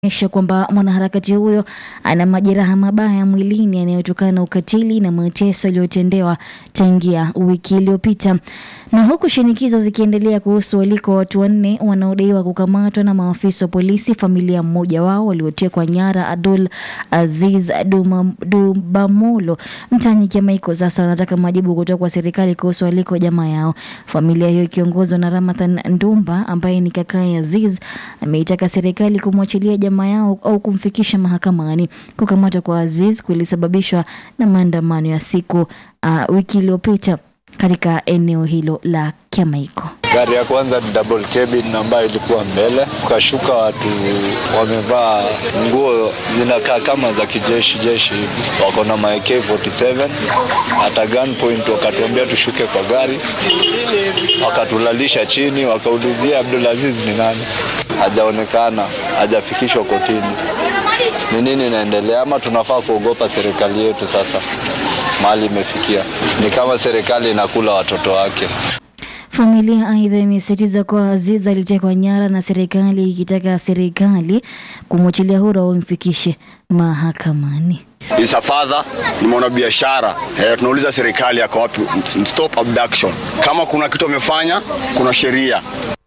onyesha kwamba mwanaharakati huyo ana majeraha mabaya mwilini yanayotokana na ukatili na mateso aliyotendewa tangia wiki iliyopita. Na huku shinikizo zikiendelea kuhusu waliko watu wanne wanaodaiwa kukamatwa na maafisa wa polisi, familia mmoja wao waliotekwa nyara Abdul Aziz Duma- Dubamolo mtaani Kiamaiko sasa wanataka majibu kutoka kwa serikali kuhusu waliko jamaa yao. Familia hiyo ikiongozwa na Ramadhan Ndumba ambaye ni kakaye Aziz ameitaka serikali kumwachilia jamaa yao au kumfikisha mahakamani. Kukamatwa kwa Aziz kulisababishwa na maandamano ya siku uh, wiki iliyopita katika eneo hilo la Kiamaiko. Gari ya kwanza ni double cabin ambayo ilikuwa mbele, ukashuka watu wamevaa nguo zinakaa kama za kijeshi jeshi hivi, wako na ma AK47 hata gunpoint, wakatuambia tushuke kwa gari, wakatulalisha chini, wakaulizia Abdulaziz ni nani, hajaonekana, hajafikishwa kotini. Ni nini inaendelea? Ama tunafaa kuogopa serikali yetu sasa mahali imefikia? Ni kama serikali inakula watoto wake. Familia aidha imesisitiza kuwa Aziz alitekwa nyara na serikali ikitaka serikali kumwachilia huru au imfikishe mahakamani. is a father, ni mwanabiashara. Eh, tunauliza serikali ako wapi? Stop abduction. Kama kuna kitu amefanya, kuna sheria.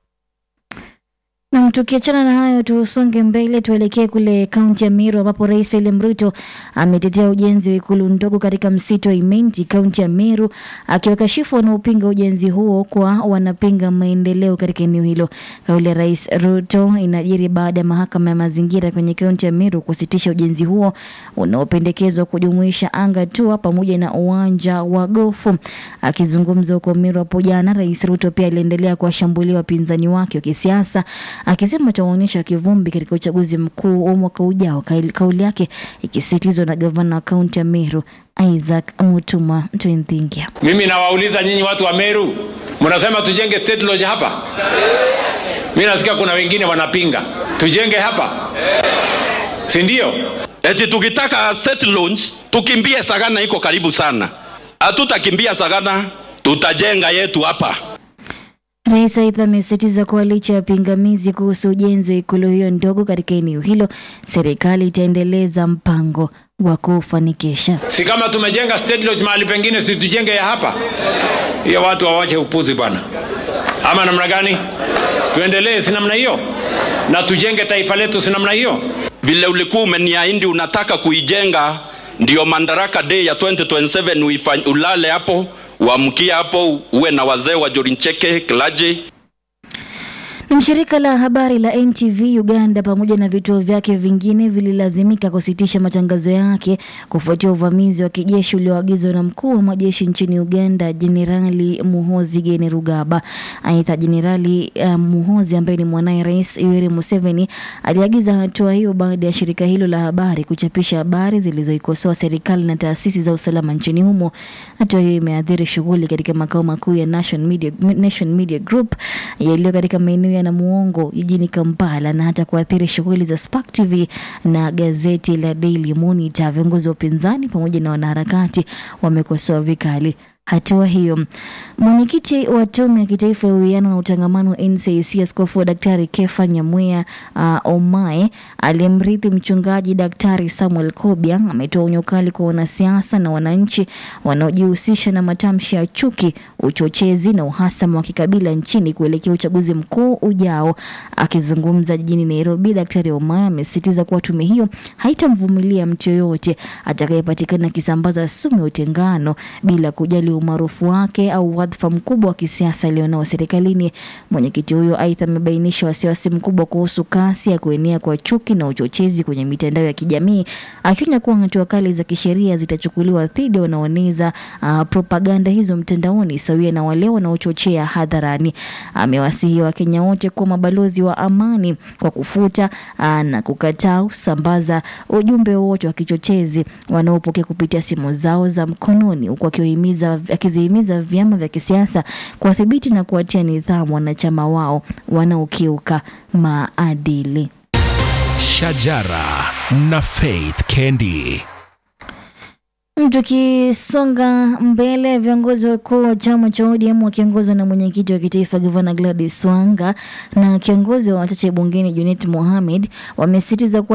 Na tukiachana na hayo, tusonge mbele, tuelekee kule kaunti ya Meru ambapo Rais William Ruto ametetea ujenzi wa ikulu ndogo katika msitu wa Imenti, kaunti ya Meru, akiwakashifu wanaopinga ujenzi huo kwa wanapinga maendeleo katika eneo hilo. Kauli ya Rais Ruto inajiri baada ya mahakama ya mazingira kwenye kaunti ya Meru kusitisha ujenzi huo unaopendekezwa kujumuisha anga tua pamoja na uwanja wa gofu. Akizungumza huko Meru hapo jana, Rais Ruto pia aliendelea kuwashambulia wapinzani wake wa kisiasa akisema atawaonyesha kivumbi katika uchaguzi mkuu wa mwaka ujao. Kauli- Kauli yake ikisisitizwa na gavana wa kaunti ya Meru Isaac Mutuma Ntwenthingia. Mimi nawauliza nyinyi watu wa Meru, mnasema tujenge state lodge hapa? Mimi nasikia kuna wengine wanapinga tujenge hapa, si ndio? Eti tukitaka state launch tukimbie Sagana, iko karibu sana. Hatutakimbia Sagana, tutajenga yetu hapa. Rais aidha amesisitiza kuwa licha ya pingamizi kuhusu ujenzi wa ikulu hiyo ndogo katika eneo hilo, serikali itaendeleza mpango wa kufanikisha. Si kama tumejenga state lodge mahali pengine, si tujenge ya hapa? Hiyo watu wawache upuzi bwana, ama namna gani? Tuendelee, si namna hiyo, na tujenge taifa letu, si namna hiyo? Vile ulikuwa umeniahidi unataka kuijenga, ndio Madaraka Day ya 2027 uifany, ulale hapo uamkie hapo, uwe na wazee wa Jorincheke Klaje Na shirika la habari la NTV Uganda pamoja na vituo vyake vingine vililazimika kusitisha matangazo yake kufuatia uvamizi wa kijeshi ulioagizwa na mkuu wa majeshi nchini Uganda Jenerali Muhozi Kainerugaba. Aidha, Jenerali uh, Muhozi ambaye ni mwanaye Rais Yoweri Museveni aliagiza hatua hiyo baada ya shirika hilo la habari kuchapisha habari zilizoikosoa serikali na taasisi za usalama nchini humo. Hatua hiyo imeathiri shughuli katika makao makuu ya Nation Media, Nation Media Group yaliyo katika maeneo ya Namuongo jijini Kampala na hata kuathiri shughuli za Spark TV na gazeti la Daily Monitor. Viongozi wa upinzani pamoja na wanaharakati wamekosoa vikali hatua hiyo. Mwenyekiti wa tume ya kitaifa ya uwiano na utangamano wa NCIC askofu wa Daktari Kefa Nyamweya uh, Omae aliyemrithi mchungaji Daktari Samuel Kobia ametoa onyo kali kwa wanasiasa na wananchi wanaojihusisha na matamshi ya chuki, uchochezi na uhasama wa kikabila nchini kuelekea uchaguzi mkuu ujao. Akizungumza jijini Nairobi, Daktari Omae amesisitiza kuwa tume hiyo haitamvumilia mtu yoyote atakayepatikana akisambaza sumu ya utengano bila kujali umaarufu wake au wadhifa mkubwa wa kisiasa alionao serikalini. Mwenyekiti huyo aidha amebainisha wasiwasi mkubwa kuhusu kasi ya kuenea kwa chuki na uchochezi kwenye mitandao ya kijamii, akionya kuwa hatua kali za kisheria zitachukuliwa dhidi ya wanaoeneza uh, propaganda hizo mtandaoni sawia na wale wanaochochea hadharani. Amewasihi Wakenya wote kuwa mabalozi wa amani kwa kufuta uh, na kukataa kusambaza ujumbe wowote wa kichochezi wanaopokea kupitia simu zao za mkononi huku akiwahimiza akizihimiza vyama vya kisiasa kuwadhibiti na kuwatia nidhamu wanachama wao wanaokiuka maadili. Shajara na Faith Kendi. Tukisonga mbele, viongozi wakuu wa chama cha ODM wakiongozwa na mwenyekiti wa kitaifa Gavana Gladys Wanga na kiongozi wa wachache bungeni Junet Mohamed wamesisitiza kuwa